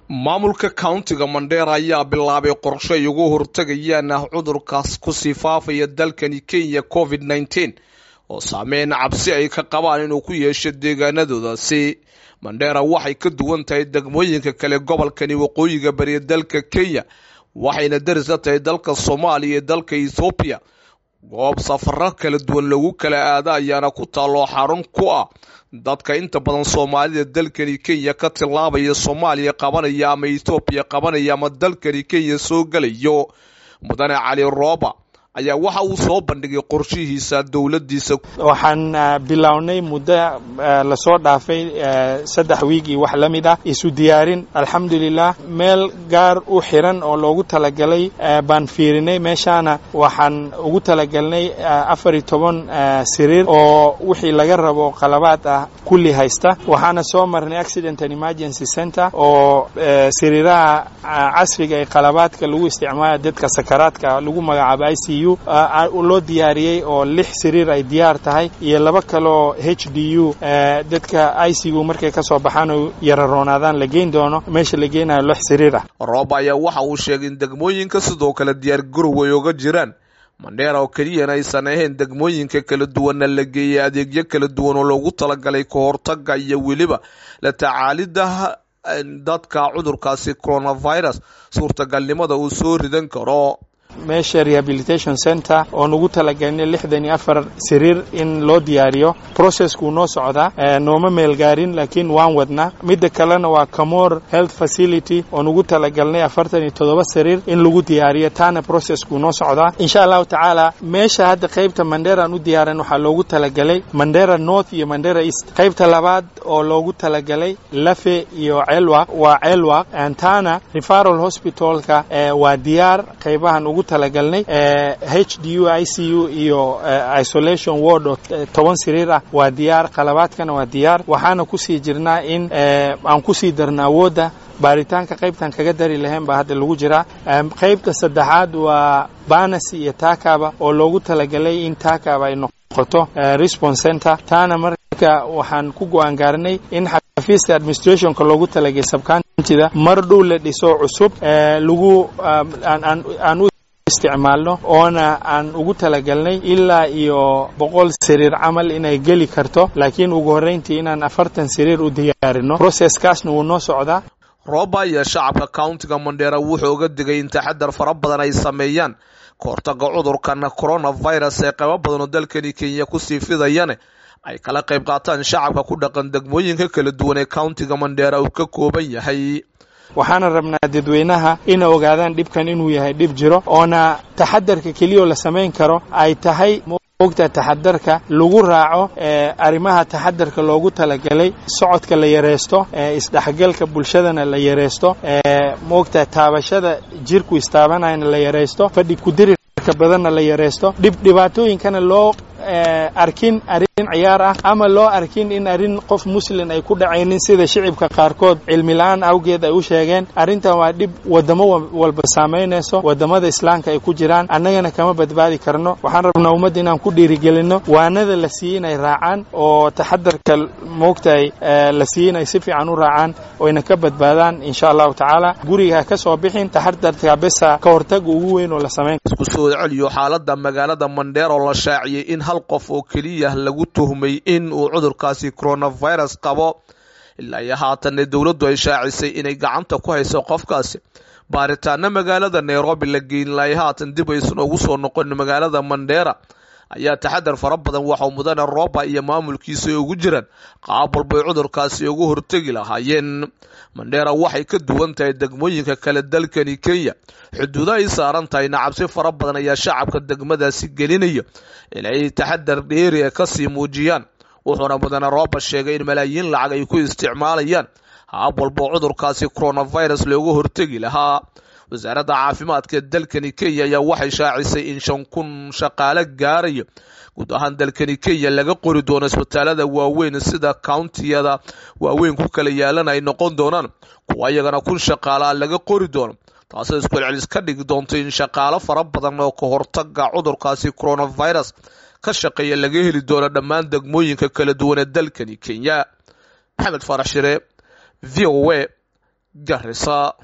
maamulka countiga mandheera ayaa bilaabay qorsho ay ugu hortagayaan ah cudurkaas kusii faafaya dalkani kenya covid nneteen oo saameyn cabsi ay ka qabaan inuu ku yeesho deegaanadoodaasi mandheera waxay ka duwan tahay degmooyinka kale gobolkani waqooyiga bariya dalka kenya waxayna daris la tahay dalka soomaaliya iyo dalka ethoobiya goob safaro kala duwan lagu kala aada ayaana ku taalloo xarun ku ah dadka inta badan soomaalida dalkani kenya ka tillaabaya soomaaliya qabanaya ama ethoobiya qabanaya ama dalkani kenya soo gelayo mudane cali rooba ayaa waxa uu soo bandhigay qorshihiisa dowladdiisa waxaan bilownay muddo lasoo dhaafay saddex wiig iyo wax la mid ah isu diyaarin alxamdulilah meel gaar u xiran oo loogu talagalay baan fiirinay meeshaana waxaan ugu talagalnay afar iyo toban siriir oo wixii laga rabo qalabaad ah kulli haysta waxaana soo marnay accident and emergency center oo siriiraha casriga ee qalabaadka lagu isticmaala dadka sakaraadka lagu magacaabo i c u loo diyaariyey oo lix siriir ay diyaar tahay iyo laba kaloo h d u dadka i c u markay ka soo baxaan oo yararoonaadaan la geyn doono meesha la geynayo lix siriir ah roob ayaa waxa uu sheegay in degmooyinka sidoo kale diyaar garow ay oga jiraan mandheera oo keliyana aysan ahayn degmooyinka kala duwanna la geeyay adeegyo kala duwan oo loogu talagalay ka hortaga iyo weliba la tacaalida dadka cudurkaasi coronavirus suurtagalnimada uu soo ridan karo meesha rehabilitation center oo nugu talagalnay lixdan iyo afar siriir in loo diyaariyo processkuu noo socdaa nooma meel gaarin laakiin waan wadnaa midda kalena waa camor health facility oo nugu talagalnay afartan iyo toddoba siriir in lagu diyaariyo taana processkuu noo socdaa insha allahu tacaala meesha hadda qaybta mandheeraan u diyaaran waxaa loogu talagalay mandheera north iyo mandheera east qaybta labaad oo loogu talagalay lafe iyo ceelwaq waa ceelwaq taana referal hospitalka waa diyaar qaybahan ugu talagalnay h d u i c u iyo isolation ward oo toban siriir ah waa diyaar qalabaadkana waa diyaar waxaana kusii jirnaa in aan kusii darna awoodda baaritaanka qaybtan kaga dari lahayn baa hadda lagu jiraa qaybta saddexaad waa banas iyo taakaba oo loogu talagalay in taakaba ay noqoto response center taana marka waxaan ku go-aan gaarnay in xafiiska administrationka loogu talagalay subcountyda mar dhow la dhiso cusub lagu aan u isticmaalno oona aan ugu talagalnay ilaa iyo boqol siriir camal inay geli karto laakiin ugu horrayntii inaan afartan siriir u diyaarino processkaasna wuu noo socdaa rooba iyo shacabka countiga mandheera wuxuu uga digay in taxadar fara badan ay sameeyaan ka hortaga cudurkan coronavirus ee qaybo badan oo dalkani kenya kusii fidayane ay kala qayb qaataan shacabka ku dhaqan degmooyinka kala duwan ee countiga mandheera uu ka kooban yahay waxaana rabnaa dadweynaha ina ogaadaan dhibkan inuu yahay dhib jiro oona taxadarka keliyao la samayn karo ay tahay mogta taxadarka lagu raaco arrimaha taxadarka loogu talagalay socodka la yareysto isdhexgalka bulshadana la yareysto mogta taabashada jirku istaabanayana la yareysto fadhi kudirirka badanna la yareysto dhib dhibaatooyinkana loo arkin arrin ciyaar ah ama loo arkin in arrin qof muslin ay ku dhacaynin sida shicibka qaarkood cilmi la-aan awgeed ay u sheegeen arrintan waa dhib wadamo walba saamaynayso wadamada islaamka ay ku jiraan annagana kama badbaadi karno waxaan rabnaa ummadda inaan ku dhiirigelinno waanada la siiyey inay raacaan oo taxadarka moogtahay la siiyey inay si fiican u raacaan oyna ka badbaadaan insha allahu tacaala guriga ka soo bixin taxadarka besa ka hortaga ugu weyn oo la samayn isku soo celiyo xaalada magaalada mandheer oo la shaaciyey in hal qof oo keliya lagu tuhmay in uu cudurkaasi coronavirus qabo ilaa iyo haatanna dowladdu ay shaacisay inay gacanta ku hayso qofkaasi baaritaana magaalada nairobi la geyn lahay haatan dib aysan ugu soo noqon magaalada mandheera ayaa taxadar fara badan waxau mudane rooba iyo maamulkiisa ugu jiraan qaab walbay cudurkaasi ugu hortegi lahaayeen mandheera waxay ka duwan tahay degmooyinka kale dalkani kenya xuduudo ay saaran tahayna cabsi fara badan ayaa shacabka degmadaasi gelinaya inay taxadar dheeri e kasii muujiyaan wuxuuna mudane rooba sheegay in malaayiin lacag ay ku isticmaalayaan haab walbo cudurkaasi coronavirus loogu hortegi lahaa wasaaradda caafimaadka dalkani kenya ayaa waxay shaacisay in shan kun shaqaale gaaraya guud ahaan dalkani kenya laga qori doono isbitaalada waaweyn sida countiyada waaweyn ku kala yaalan ay noqon doonaan kuwa iyagana kun shaqaalaa laga qori doono taasoo iskucelcelis ka dhigi doonto in shaqaalo fara badan oo ka hortaga cudurkaasi coronavirus ka shaqeeya laga heli doono dhammaan degmooyinka kala duwan ee dalkani kenya maxamed farax shire v o a garisa